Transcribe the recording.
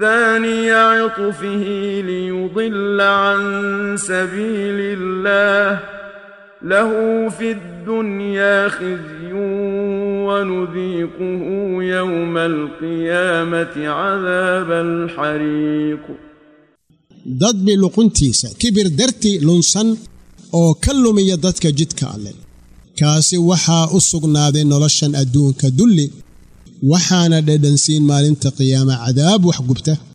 ثاني عطفه ليضل عن سبيل الله له في الدنيا خزي ونذيقه يوم القيامة عذاب الحريق dad bi luquntiisa kibir darti lunsan oo ka lumiya dadka jidka alle kaasi waxaa u sugnaaday noloshan adduunka dulli waxaana dhedhansiin maalinta qiyaama cadaab wax gubta